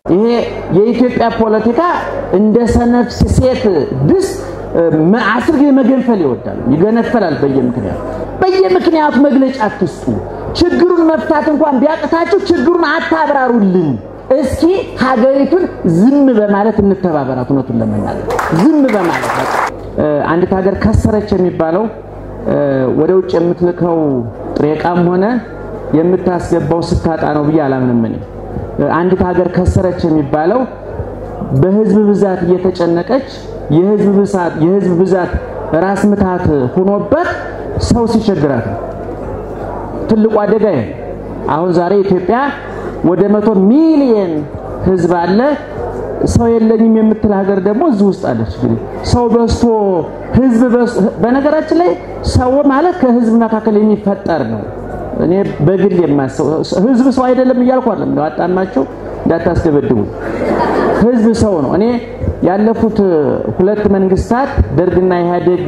ይሄ የኢትዮጵያ ፖለቲካ እንደ ሰነፍ ሴት ድስት አስር ጊዜ መገንፈል ይወዳል፣ ይገነፈላል። በየምክንያቱ በየምክንያቱ መግለጫ አትስጡ። ችግሩን መፍታት እንኳን ቢያቅታችሁ ችግሩን አታብራሩልን። እስኪ ሀገሪቱን ዝም በማለት እንተባበራት። እውነቱን ለመናገር ዝም በማለት አንዲት ሀገር ከሰረች የሚባለው ወደ ውጭ የምትልከው ጥሬ ዕቃም ሆነ የምታስገባው ስታጣ ነው ብዬ አላምንም። እኔ አንዲት ሀገር ከሰረች የሚባለው በህዝብ ብዛት እየተጨነቀች የህዝብ ብዛት የህዝብ ብዛት ራስ ምታት ሆኖበት ሰው ሲቸግራት ነው። ትልቁ አደጋ ይሄ አሁን ዛሬ ኢትዮጵያ ወደ መቶ ሚሊየን ህዝብ አለ። ሰው የለኝም የምትል ሀገር ደግሞ እዚህ ውስጥ አለች። እንግዲህ ሰው በዝቶ ህዝብ በነገራችን ላይ ሰው ማለት ከህዝብ መካከል የሚፈጠር ነው። እኔ በግል የማሰው ህዝብ ሰው አይደለም እያልኩ አይደለም። ነው አጣማቸው እንዳታስደበድቡ። ህዝብ ሰው ነው። እኔ ያለፉት ሁለት መንግስታት ደርግና ኢህአዴግ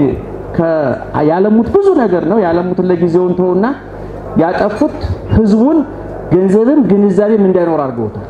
ያለሙት ብዙ ነገር ነው። ያለሙትን ለጊዜውን ተውና ያጠፉት ህዝቡን ገንዘብም ግንዛቤም እንዳይኖር አድርገውታል።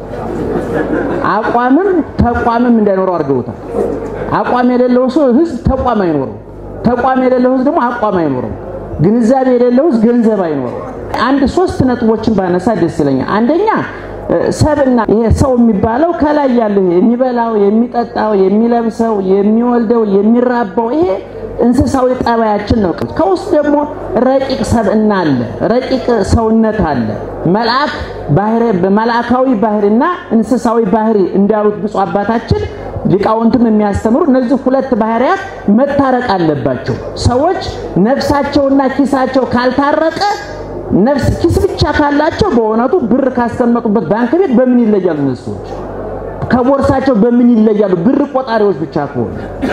አቋምም ተቋምም እንዳይኖረው አድርገውታል። አቋም የሌለው ሰው ህዝብ ተቋም አይኖረው። ተቋም የሌለው ህዝብ ደግሞ አቋም አይኖረው። ግንዛቤ የሌለው ህዝብ ገንዘብ አይኖረው። አንድ ሶስት ነጥቦችን ባነሳ ደስ ይለኛል። አንደኛ ሰብና ይሄ ሰው የሚባለው ከላይ ያለው የሚበላው፣ የሚጠጣው፣ የሚለብሰው፣ የሚወልደው፣ የሚራባው ይሄ እንስሳዊ ጠባያችን ነው። ከውስጥ ደግሞ ረቂቅ ሰብእና አለ፣ ረቂቅ ሰውነት አለ። መልአክ ባህሪ መልአካዊ ባህሪና እንስሳዊ ባህሪ እንዳሉት ብፁዕ አባታችን ሊቃውንትም የሚያስተምሩ እነዚህ ሁለት ባህሪያት መታረቅ አለባቸው። ሰዎች ነፍሳቸውና ኪሳቸው ካልታረቀ ነፍስ ኪስ ብቻ ካላቸው በእውነቱ ብር ካስቀመጡበት ባንክ ቤት በምን ይለያሉ? እነሱ ሰዎች ከቦርሳቸው በምን ይለያሉ? ብር ቆጣሪዎች ብቻ ከሆኑ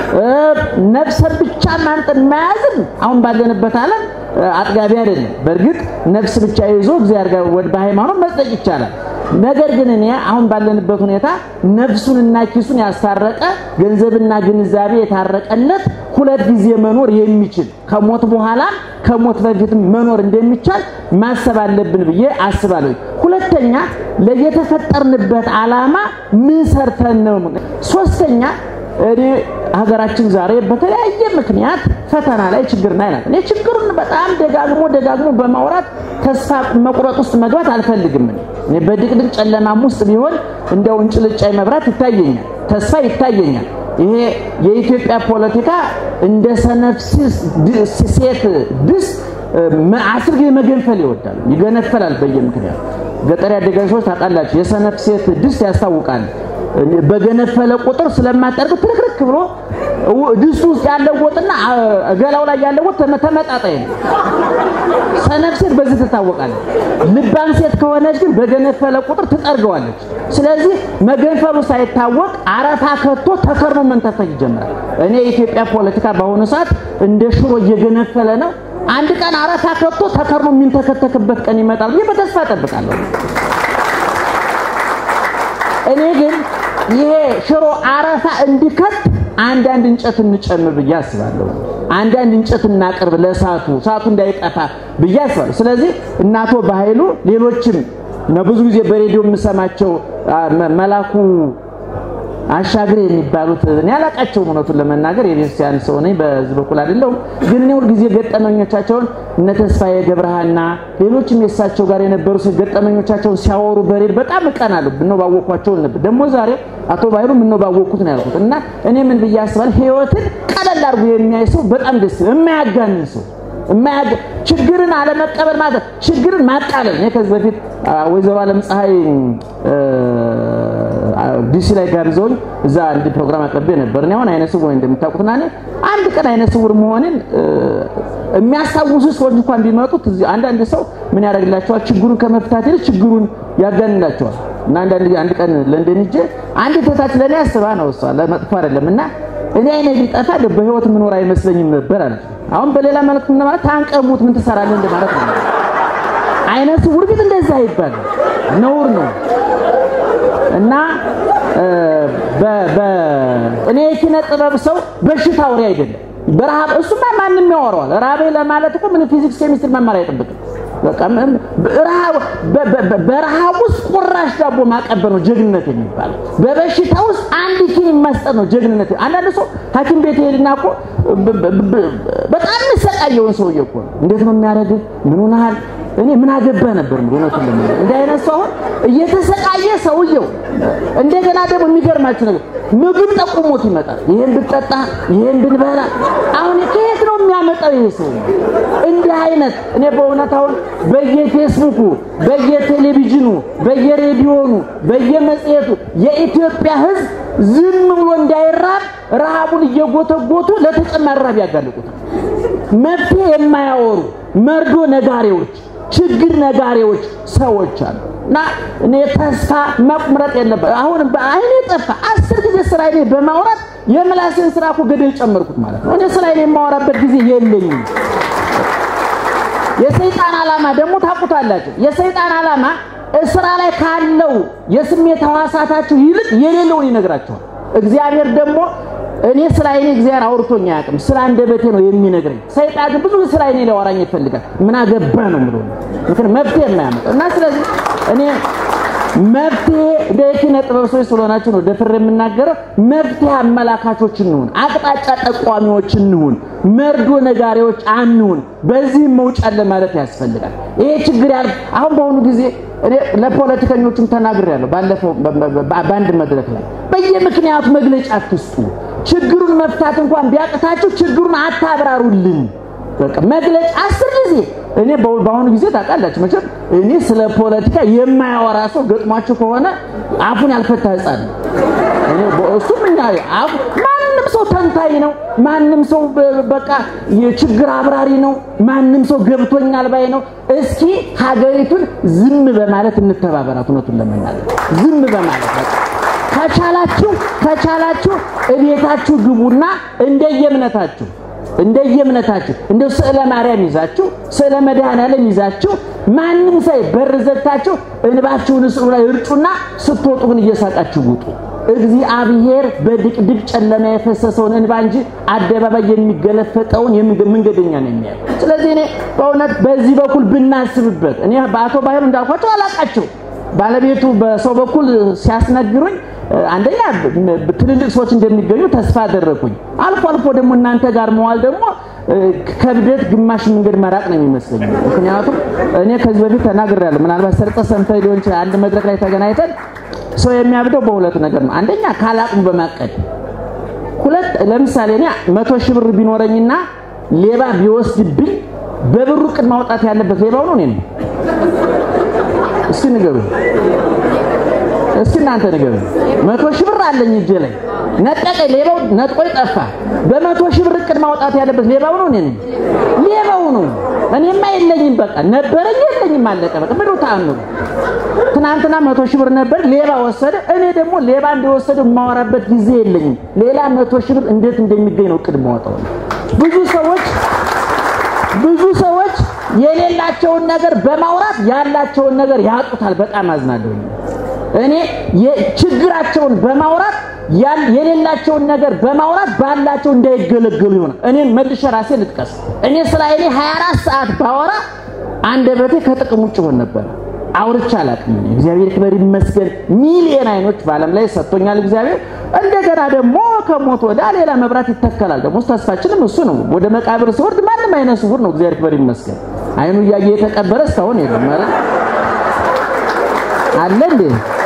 ነፍሰን ብቻ ማንጠን መያዝን አሁን ባለንበት ዓለም አጥጋቢ አይደለም። በእርግጥ ነፍስ ብቻ ይዞ እግዚአብሔር ጋር ወደ በሃይማኖት መጽደቅ ይቻላል። ነገር ግን እኔ አሁን ባለንበት ሁኔታ ነፍሱንና ኪሱን ያስታረቀ ገንዘብና ግንዛቤ የታረቀለት ሁለት ጊዜ መኖር የሚችል ከሞት በኋላ ከሞት በፊትም መኖር እንደሚቻል ማሰብ አለብን ብዬ አስባለሁ። ሁለተኛ ለየተፈጠርንበት ዓላማ ምን ሰርተን ነው? ሶስተኛ እኔ ሀገራችን ዛሬ በተለያየ ምክንያት ፈተና ላይ ችግር ላይ ናት። እኔ ችግሩን በጣም ደጋግሞ ደጋግሞ በማውራት ተስፋ መቁረጥ ውስጥ መግባት አልፈልግም። እኔ በድቅድቅ ጨለማም ውስጥ ቢሆን እንደው እንጭልጫይ መብራት ይታየኛል፣ ተስፋ ይታየኛል። ይሄ የኢትዮጵያ ፖለቲካ እንደ ሰነፍ ሴት ድስት አስር ጊዜ መገንፈል ይወዳል፣ ይገነፈላል በየምክንያቱ። ገጠር ያደገ ሰዎች ታውቃላችሁ፣ የሰነፍ ሴት ድስት ያስታውቃል። በገነፈለ ቁጥር ስለማጠርቅ ትርክርክ ብሎ ድስቱ ውስጥ ያለው ወጥና ገላው ላይ ያለው ወጥ ተመጣጣኝ ነው። ሰነፍ ሴት በዚህ ትታወቃለች። ልባም ሴት ከሆነች ግን በገነፈለ ቁጥር ትጠርገዋለች። ስለዚህ መገንፈሉ ሳይታወቅ አረፋ ከቶ ተከርኖ መንተፈት ይጀምራል። እኔ የኢትዮጵያ ፖለቲካ በአሁኑ ሰዓት እንደ ሽሮ እየገነፈለ ነው። አንድ ቀን አረፋ ከቶ ተከርኖ የሚንተከተክበት ቀን ይመጣል ብዬ በተስፋ እጠብቃለሁ። እኔ ግን ይሄ ሽሮ አረፋ እንዲከት አንዳንድ እንጨት እንጨምር ብዬ አስባለሁ። አንዳንድ እንጨት እናቅርብ ለእሳቱ እሳቱ እንዳይጠፋ ብዬ አስባለሁ። ስለዚህ እናቶ በኃይሉ ሌሎችም ብዙ ጊዜ በሬዲዮ የምሰማቸው መላኩ አሻግሬ የሚባሉት እኔ አላቃቸውም። እውነቱን ለመናገር የቤተክርስቲያን ሰው ነኝ፣ በዚህ በኩል አይደለሁም። ግን እኔ ሁልጊዜ ገጠመኞቻቸውን እነ ተስፋዬ ገብረሃና ሌሎችም የእሳቸው ጋር የነበሩ ገጠመኞቻቸውን ሲያወሩ በሬድ በጣም እቀናለሁ። ምነው ባወቅኳቸው ነበር። ደግሞ ዛሬ አቶ ባይሩ ምነው ባወቅኩት ነው ያልኩት። እና እኔ ምን ብዬ አስባለሁ፣ ህይወትን ቀለል አድርጎ የሚያይ ሰው በጣም ደስ የማያጋንን ሰው ችግርን አለመቀበል ማለት ችግርን ማቃለል። እኔ ከዚህ በፊት ወይዘሮ አለም ፀሐይ ዲሲ ላይ ጋብዘውኝ እዛ አንድ ፕሮግራም አቅርቤ ነበር። እኔ አሁን አይነ ስውር እንደምታውቁትና እኔ አንድ ቀን አይነ ስውር መሆንን የሚያስታውሱ ሰዎች እንኳን ቢመጡት አንዳንድ ሰው ምን ያደርግላቸዋል? ችግሩን ከመፍታት ይልቅ ችግሩን ያጋንላቸዋል። እና አንዳንድ አንድ ቀን ለንደን ሂጄ አንድ እህታች ለእኔ አስባ ነው እሷ ለመጥፎ አይደለም እና እኔ አይነ ቢጠፋ በህይወት ምኖር አይመስለኝም ነበር አለች። አሁን በሌላ መልክ ምን ማለት ታንቀሙት ምን ትሰራለህ እንደማለት ነው። አይነ ስውር ቢት እንደዛ ይባላል፣ ነውር ነው እና እኔ የኪነ ጥበብ ሰው በሽታ አውሬ አይደለም። በረሃብ እሱማ ማንም ያወራዋል። ራቤ ለማለት እኮ ምን ፊዚክስ ኬሚስትሪ መማር አይጠብቅም። በቃ በረሃብ ውስጥ ቁራሽ ዳቦ ማቀበል ነው ጀግንነት የሚባለው። በበሽታ ውስጥ አንድ ኪኒን መስጠት ነው ጀግንነት። አንዳንድ ሰው ሐኪም ቤት ሄድና እኮ በጣም የሚሰቃየውን ሰውዬ እኮ ነው እንዴት ነው የሚያደርግህ? ምን ሆነሃል? እኔ ምን አገባህ ነበር ምን እውነቱን ለማለት እንዲህ አይነት ሰው አሁን እየተሰቃየ ሰውየው እንደገና ደግሞ የሚገርማችሁ ነገር ምግብ ጠቁሞት ይመጣል። ይሄን ብትጠጣ ይሄን ብንበላ አሁን ከየት ነው የሚያመጣው ይሄ ሰው? እንዲህ አይነት እኔ በእውነት አሁን በየፌስቡኩ በየቴሌቪዥኑ በየሬዲዮኑ በየመጽሔቱ የኢትዮጵያ ሕዝብ ዝም ብሎ እንዳይራብ ረሃቡን እየጎተጎቱ ለተጨማሪ ረሃብ ያጋልጡታል። መፍትሄ የማያወሩ መርዶ ነጋሪዎች ችግር ነጋሪዎች ሰዎች አሉ እና እኔ ተስፋ መቁረጥ የለበት። አሁን በአይኔ ጠፋ አስር ጊዜ ስለ አይኔ በማውራት የምላሴን ስራ እኮ ገደል ጨመርኩት ማለት ነው። እኔ ስለ አይኔ የማወራበት ጊዜ የለኝም። የሰይጣን ዓላማ ደግሞ ታውቁታላችሁ። የሰይጣን ዓላማ ስራ ላይ ካለው የስሜት ህዋሳታችሁ ይልቅ የሌለውን ይነግራችኋል። እግዚአብሔር ደግሞ እኔ ስለ አይኔ እግዚአብሔር አውርቶኝ አያውቅም። ስለ አንደበቴ ነው የሚነግረኝ። ሰይጣን ግን ብዙ ስለ አይኔ ሊያወራኝ ይፈልጋል። ምን አገባ ነው የምለው ምክንያቱም መፍትሄ የማያመጣው እና ስለዚህ እኔ መፍትሄ እንደ የኪነ ጥበብ ሰዎች ስለሆናችሁ ነው ደፍሬ የምናገረው። መፍትሄ አመላካቾች እንሁን፣ አቅጣጫ ጠቋሚዎች እንሁን፣ መርዶ ነጋሪዎች አንሁን። በዚህም መውጫ ለማለት ያስፈልጋል። ይሄ ችግር ያል አሁን በአሁኑ ጊዜ እኔ ለፖለቲከኞቹም ተናግሬያለሁ። ባለፈው በአንድ መድረክ ላይ በየምክንያቱ መግለጫ አትስጡ። ችግሩን መፍታት እንኳን ቢያቅታችሁ ችግሩን አታብራሩልን። በቃ መግለጫ አስር ጊዜ እኔ በአሁኑ ጊዜ ታውቃላችሁ መቼም እኔ ስለ ፖለቲካ የማያወራ ሰው ገጥሟችሁ ከሆነ አፉን ያልፈታ ሕፃን እኔ እሱም እኛ አፉ ማንም ሰው ተንታኝ ነው። ማንም ሰው በቃ የችግር አብራሪ ነው። ማንም ሰው ገብቶኛል ባይ ነው። እስኪ ሀገሪቱን ዝም በማለት እንተባበራት። እውነቱን ለመናገር ዝም በማለት በቃ ከቻላችሁ ከቻላችሁ እቤታችሁ ግቡና እንደየእምነታችሁ እንደየእምነታችሁ እንደው ስዕለ ማርያም ይዛችሁ ስዕለ መድኃኔዓለም ይዛችሁ ማንም ሳይ በር ዘግታችሁ እንባችሁን ስዕሉ ላይ እርጩና ስትወጡ ግን እየሳቃችሁ ውጡ። እግዚአብሔር በድቅድቅ ጨለማ የፈሰሰውን እንባ እንጂ አደባባይ የሚገለፈጠውን መንገደኛ ነው የሚያየው። ስለዚህ እኔ በእውነት በዚህ በኩል ብናስብበት እኔ በአቶ ባህሩ እንዳልኳቸው አላቃቸው ባለቤቱ በሰው በኩል ሲያስነግሩኝ አንደኛ ትልልቅ ሰዎች እንደሚገኙ ተስፋ አደረኩኝ። አልፎ አልፎ ደግሞ እናንተ ጋር መዋል ደግሞ ከብደት ግማሽ መንገድ መራቅ ነው የሚመስለኝ። ምክንያቱም እኔ ከዚህ በፊት ተናግሬያለሁ። ምናልባት ሰርጠ ሰምተህ ሊሆን ይችላል። አንድ መድረክ ላይ ተገናኝተን ሰው የሚያብደው በሁለት ነገር ነው። አንደኛ ካላቅሙ በማቀድ ሁለት፣ ለምሳሌ እኔ መቶ ሺህ ብር ቢኖረኝና ሌባ ቢወስድብኝ በብሩ ቅድ ማውጣት ያለበት ሌባው ነው እኔ ነው። እስኪ ንገሩ እስኪ እናንተ ንገሩ። መቶ ሺህ ብር አለኝ እጄ ላይ ነጠቀኝ፣ ሌባው ነጥቆኝ ጠፋ። በመቶ ሺህ ብር እቅድ ማውጣት ያለበት ሌባው ነው እኔ ነኝ? ሌባው ነው። እኔማ የለኝም፣ በቃ ነበረኝ፣ የለኝም፣ አለቀ በቃ። ምነው ተአምሩ? ትናንትና መቶ ሺህ ብር ነበር፣ ሌባ ወሰደ። እኔ ደግሞ ሌባ እንደወሰደ የማወራበት ጊዜ የለኝም። ሌላ መቶ ሺህ ብር እንዴት እንደሚገኝ ነው እቅድ ማወጣው። ብዙ ሰዎች ብዙ ሰዎች የሌላቸውን ነገር በማውራት ያላቸውን ነገር ያጡታል። በጣም አዝናለሁ። እኔ ችግራቸውን በማውራት የሌላቸውን ነገር በማውራት ባላቸው እንዳይገለገሉ ይሆናል። እኔን መልሼ ራሴ ልጥቀስ። እኔ ስለ እኔ 24 ሰዓት ባወራ አንደበቴ ከጥቅም ውጭ ሆን ነበር። አውርቻ አላውቅም። እግዚአብሔር ክብር ይመስገን። ሚሊየን አይኖች በዓለም ላይ ሰጥቶኛል እግዚአብሔር። እንደገና ደግሞ ከሞት ወዳ ሌላ መብራት ይተከላል። ደግሞ ተስፋችንም እሱ ነው። ወደ መቃብር ሲወርድ ማንም አይነ ስውር ነው። እግዚአብሔር ክብር ይመስገን። አይኑ እያየ የተቀበረ እስካሁን የለም ማለት አለ እንዴ?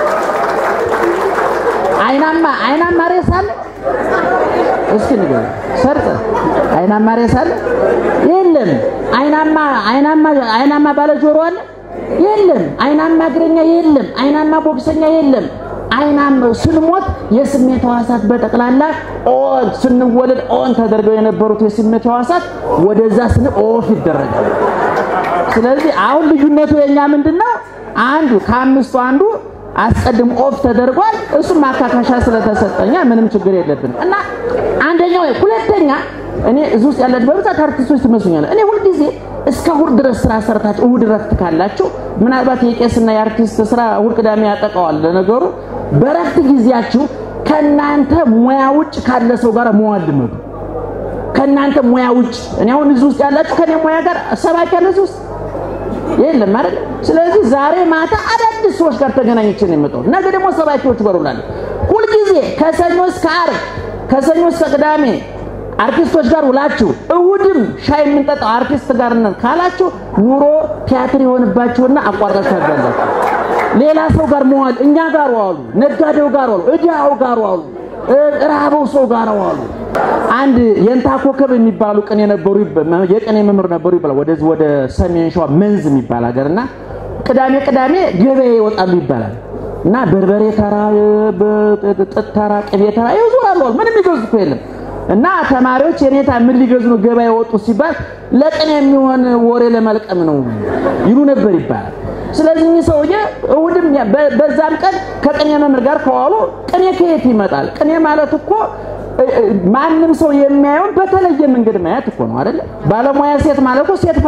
አይናማ አይናማ ሬሳ አለ? እስኪ ንገር ሰርጠ አይናማ ሬሳ አለ? የለም። አይናማ አይናማ አይናማ ባለ ጆሮ አለ? የለም። አይናማ እግረኛ የለም። አይናማ ቦክሰኛ የለም። አይናማ ስንሞት የስሜት ሕዋሳት በጠቅላላ ኦን ስንወለድ ኦን ተደርገው የነበሩት የስሜት ሕዋሳት ወደዛ ስን ኦፍ ይደረጋል። ስለዚህ አሁን ልዩነቱ የኛ ምንድነው? አንዱ ከአምስቱ አንዱ አስቀድም ኦፍ ተደርጓል። እሱም ማካካሻ ስለተሰጠኛ ምንም ችግር የለብንም እና አንደኛው ሁለተኛ እኔ እዚህ ውስጥ ያላችሁ በብዛት አርቲስቶች ትመስሉኛል። እኔ ሁልጊዜ እስከ እሑድ ድረስ ስራ ሰርታችሁ እሑድ ረፍት ካላችሁ ምናልባት የቄስና የአርቲስት ስራ እሑድ ቅዳሜ ያጠቃዋል። ለነገሩ በረፍት ጊዜያችሁ ከእናንተ ሙያ ውጭ ካለ ሰው ጋር መዋል ልመዱ። ከእናንተ ሙያ ውጭ እኔ አሁን እዚህ ውስጥ ያላችሁ ከኔ ሙያ ጋር ሰባኪ ያለ እዚህ ውስጥ የለም አይደል? ስለዚህ ዛሬ ማታ አዳዲስ ሰዎች ጋር ተገናኝቼ ነው የመጣሁት። ነገ ደግሞ ሰባኪዎች ጋር እውላለሁ። ሁልጊዜ ከሰኞ እስከ ዓርብ ከሰኞ እስከ ቅዳሜ አርቲስቶች ጋር ውላችሁ እሁድም ሻይ የምንጠጣው አርቲስት ጋር ነን ካላችሁ ኑሮ ቲያትር የሆንባችሁና አቋርጣችሁ ታጋላችሁ። ሌላ ሰው ጋር መዋል እኛ ጋር ዋሉ፣ ነጋዴው ጋር ዋሉ፣ እዳው ጋር ዋሉ፣ ረሃበው ሰው ጋር ዋሉ። አንድ የንታ ኮከብ የሚባሉ ቅኔ ነበሩ፣ የቅኔ መምህር ነበሩ ይባላል። ወደዚህ ወደ ሰሜን ሸዋ መንዝ የሚባል ሀገርና ቅዳሜ ቅዳሜ ገበያ ይወጣሉ ይባላል እና በርበሬ ተራ፣ ጥጥ ተራ፣ ቅቤ ተራ ይዞራሉ። ምንም ይገዙት እኮ የለም። እና ተማሪዎች የኔታ ምን ሊገዙ ነው ገበያ የወጡ ሲባል ለቅኔ የሚሆን ወሬ ለመልቀም ነው ይሉ ነበር ይባላል። ስለዚህ እኚህ ሰውዬ እሑድም በዛም ቀን ከቅኔ መምህር ጋር ከዋሉ ቅኔ ከየት ይመጣል? ቅኔ ማለት እኮ ማንም ሰው የሚያየውን በተለየ መንገድ ማየት እኮ ነው አይደለ? ባለሙያ ሴት ማለት እኮ ሴት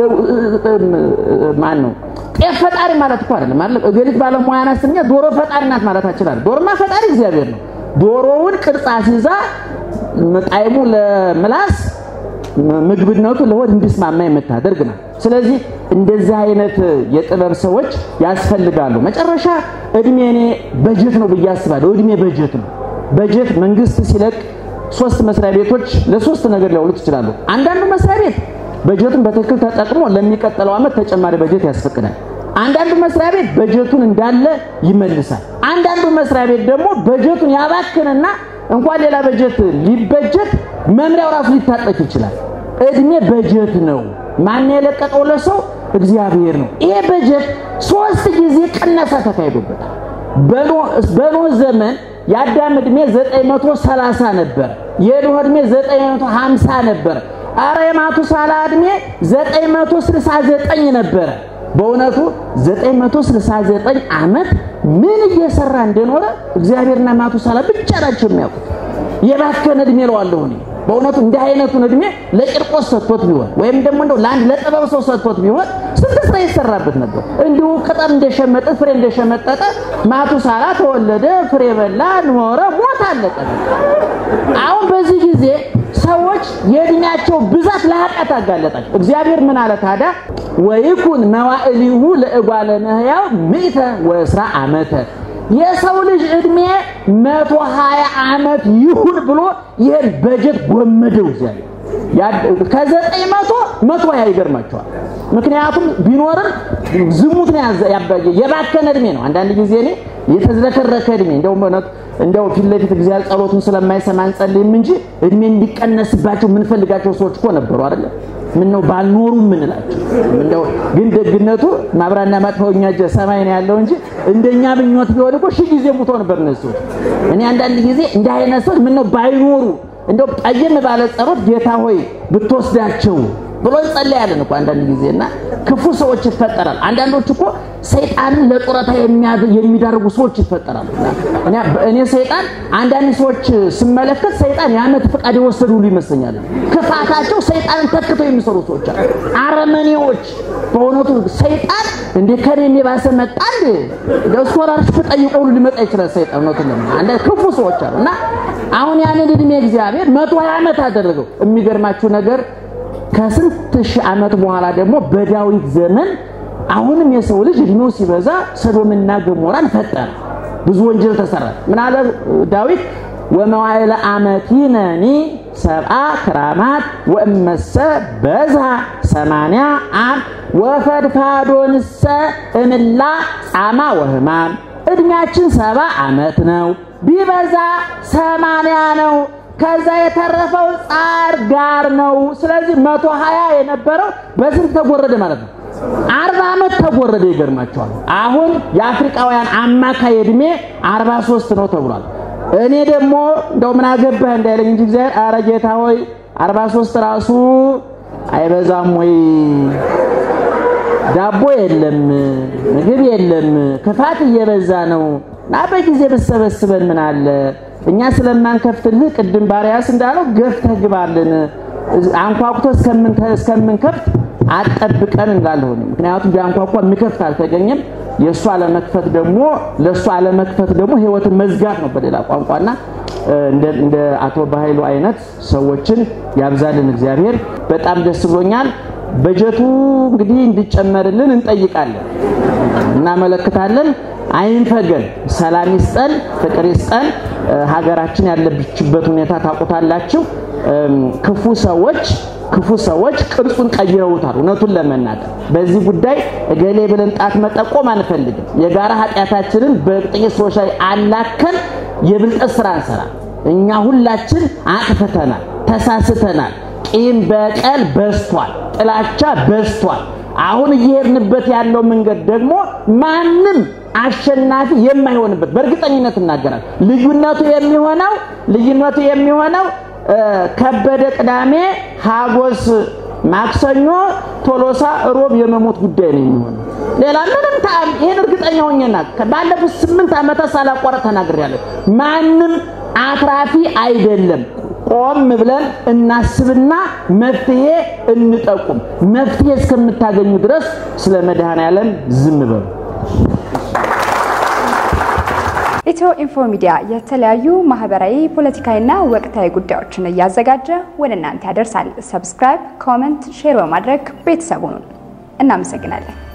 ማን ነው ጤፍ ፈጣሪ ማለት እኮ አይደለም አይደል? እገሊት ባለሙያ ናት ስንል ዶሮ ፈጣሪ ናት ማለት አችላል። ዶሮማ ፈጣሪ እግዚአብሔር ነው። ዶሮውን ቅርጽ አስይዛ ጣዕሙ ለምላስ ምግብነቱ ለሆድ እንዲስማማ የምታደርግ ናት። ስለዚህ እንደዚህ አይነት የጥበብ ሰዎች ያስፈልጋሉ። መጨረሻ እድሜ እኔ በጀት ነው ብዬ አስባለሁ። እድሜ በጀት ነው። በጀት መንግስት ሲለቅ ሶስት መስሪያ ቤቶች ለሶስት ነገር ሊያውሉት ይችላሉ። አንዳንዱ መስሪያ ቤት በጀቱን በትክክል ተጠቅሞ ለሚቀጥለው ዓመት ተጨማሪ በጀት ያስፈቅዳል። አንዳንዱ መስሪያ ቤት በጀቱን እንዳለ ይመልሳል። አንዳንዱ መስሪያ ቤት ደግሞ በጀቱን ያባክንና እንኳን ሌላ በጀት ሊበጀት መምሪያው ራሱ ሊታጠቅ ይችላል። እድሜ በጀት ነው። ማን የለቀቀው ለሰው? እግዚአብሔር ነው። ይሄ በጀት ሶስት ጊዜ ቅነሳ ተካሂዶበታል። በኖህ ዘመን የአዳም ዕድሜ 930 ነበር። የኖህ ዕድሜ 950 ነበር። አረ የማቱሳላ ዕድሜ 969 ነበረ። በእውነቱ 969 ዓመት ምን እየሰራ እንደኖረ እግዚአብሔርና ማቱሳላ ብቻ ናቸው የሚያውቁት። የባከነ ዕድሜ እለዋለሁ እኔ በእውነቱ እንዲህ አይነቱን ዕድሜ ለቂርቆስ ሰጥቶት ቢሆን ወይም ደግሞ እንደው ለአንድ ለጥበብ ሰው ሰጥቶት ቢሆን ስንት ስራ ይሰራበት ነበር። እንዲሁ ቅጠል እንደሸመጠ ፍሬ እንደሸመጠጠ ማቱሳላ ተወለደ፣ ፍሬ በላ፣ ኖረ፣ ሞት፣ አለቀ። አሁን በዚህ ጊዜ ሰዎች የእድሜያቸው ብዛት ለኃጢአት አጋለጣቸው። እግዚአብሔር ምን አለ ታዲያ? ወይኩን መዋዕሊሁ ለእጓለ እመሕያው ምእተ ወእስራ ዓመተ የሰው ልጅ ዕድሜ መቶ ሀያ ዓመት ይሁን ብሎ ይህን በጀት ጎመደው እግዚአብሔር። ከዘጠኝ መቶ መቶ ሀያ ይገርማቸዋል። ምክንያቱም ቢኖርም ዝሙት ነው የባከነ ዕድሜ ነው። አንዳንድ ጊዜ እኔ የተዝረከረከ ዕድሜ እንደው እንደው ፊት ለፊት እግዚአብሔር ጸሎቱን ስለማይሰማ አንጸልይም እንጂ ዕድሜ እንዲቀነስባቸው የምንፈልጋቸው ሰዎች እኮ ነበሩ አይደለ? ምን ነው ባልኖሩ የምንላቸው እንደው ግን ደግነቱ ማብራና ማጥፋው እኛ እጀ ሰማይ ነው ያለው እንጂ እንደኛ ብኞት ቢሆን እኮ ሺህ ጊዜ ሙቶ ነበር እነሱ። እኔ አንዳንድ ጊዜ እንደ አይነት ሰዎች ምን ነው ባይኖሩ እንደው ጠየም ባለ ጸሎት ጌታ ሆይ ብትወስዳቸው ብሎ እንጸልያለን እኮ አንዳንድ ጊዜ እና ክፉ ሰዎች ይፈጠራል። አንዳንዶች እኮ ሰይጣንን ለጡረታ የሚዳርጉ ሰዎች ይፈጠራሉ። እኔ ሰይጣን አንዳንድ ሰዎች ስመለከት ሰይጣን የዓመት ፈቃድ የወሰዱ ሁሉ ይመስለኛል። ክፋታቸው ሰይጣንን ተክተው የሚሰሩ ሰዎች አሉ። አረመኔዎች በእውነቱ ሰይጣን እንደ ከኔ የባሰ መጣ እንደ ስኮላርሽፕ ጠይቆ ሁሉ ሊመጣ ይችላል። ሰይጣን እውነቱን ለምን አንዳንድ ክፉ ሰዎች አሉ እና አሁን ያንን እድሜ እግዚአብሔር መቶ ሀያ ዓመት አደረገው። የሚገርማችሁ ነገር ከስንት ሺህ ዓመት በኋላ ደግሞ በዳዊት ዘመን አሁንም የሰው ልጅ እድሜው ሲበዛ ሰዶምና ገሞራን ፈጠረ። ብዙ ወንጀል ተሰራ። ምን አለ ዳዊት? ወመዋዕለ አመቲነኒ ሰብአ ክራማት ወእመሰ በዝሃ ሰማንያ አም ወፈድፋዶንሰ እምላ ጻማ ወህማም። እድሜያችን ሰባ ዓመት ነው፣ ቢበዛ ሰማንያ ነው። ከዛ የተረፈው ጻር ጋር ነው። ስለዚህ መቶ ሀያ የነበረው በስንት ተጎረደ ማለት ነው? አርባ ዓመት ተጎረደ። ይገርማቸዋል። አሁን የአፍሪካውያን አማካይ ዕድሜ አርባ ሶስት ነው ተብሏል። እኔ ደግሞ እንደው ምን አገባህ እንዳይለኝ እንጂ እግዚአብሔር ኧረ ጌታ ሆይ አርባ ሶስት ራሱ አይበዛም ወይ? ዳቦ የለም፣ ምግብ የለም፣ ክፋት እየበዛ ነው እና በጊዜ ብሰበስበን ምን አለ እኛ ስለማንከፍትልህ ቅድም ባሪያስ እንዳለው ገፍተህ ግባልን አንኳኩቶ እስከምንከፍት አጠብቀን እንላለሁ። ምክንያቱም ቢያንኳኳ የሚከፍት አልተገኘም። የእሱ አለመክፈት ደግሞ ለእሱ አለመክፈት ደግሞ ሕይወትን መዝጋት ነው በሌላ ቋንቋና እንደ አቶ ባህይሉ አይነት ሰዎችን ያብዛልን እግዚአብሔር። በጣም ደስ ብሎኛል። በጀቱ እንግዲህ እንዲጨመርልን እንጠይቃለን፣ እናመለክታለን። አይንፈገን፣ ሰላም ይስጠን፣ ፍቅር ይስጠን። ሀገራችን ያለችበት ሁኔታ ታውቁታላችሁ። ክፉ ሰዎች ክፉ ሰዎች ቅርጹን ቀይረውታል። እውነቱን ለመናገር በዚህ ጉዳይ እገሌ ብለን ጣት መጠቆም አንፈልግም። የጋራ ኃጢአታችንን በጥቂት ሰዎች ላይ አላከን የብልጠት ስራ እንሰራ። እኛ ሁላችን አጥፍተናል፣ ተሳስተናል። ቂም በቀል በዝቷል፣ ጥላቻ በዝቷል። አሁን እየሄድንበት ያለው መንገድ ደግሞ ማንም አሸናፊ የማይሆንበት በእርግጠኝነት እናገራል። ልዩነቱ የሚሆነው ልዩነቱ የሚሆነው ከበደ ቅዳሜ፣ ሀጎስ ማክሰኞ፣ ቶሎሳ ሮብ የመሞት ጉዳይ ነው የሚሆነው። ሌላ ምንም ታም ይሄን እርግጠኛ ሆኜና ባለፉት ስምንት ዓመታት ሳላቋረጥ ተናግሬያለሁ። ማንም አትራፊ አይደለም። ቆም ብለን እናስብና መፍትሄ እንጠቁም። መፍትሄ እስከምታገኙ ድረስ ስለ መድኃኔዓለም ዝም በሉ። ኢትዮ ኢንፎ ሚዲያ የተለያዩ ማህበራዊ፣ ፖለቲካዊና ወቅታዊ ጉዳዮችን እያዘጋጀ ወደ እናንተ ያደርሳል። ሰብስክራይብ፣ ኮመንት፣ ሼር በማድረግ ቤተሰቡን እናመሰግናለን።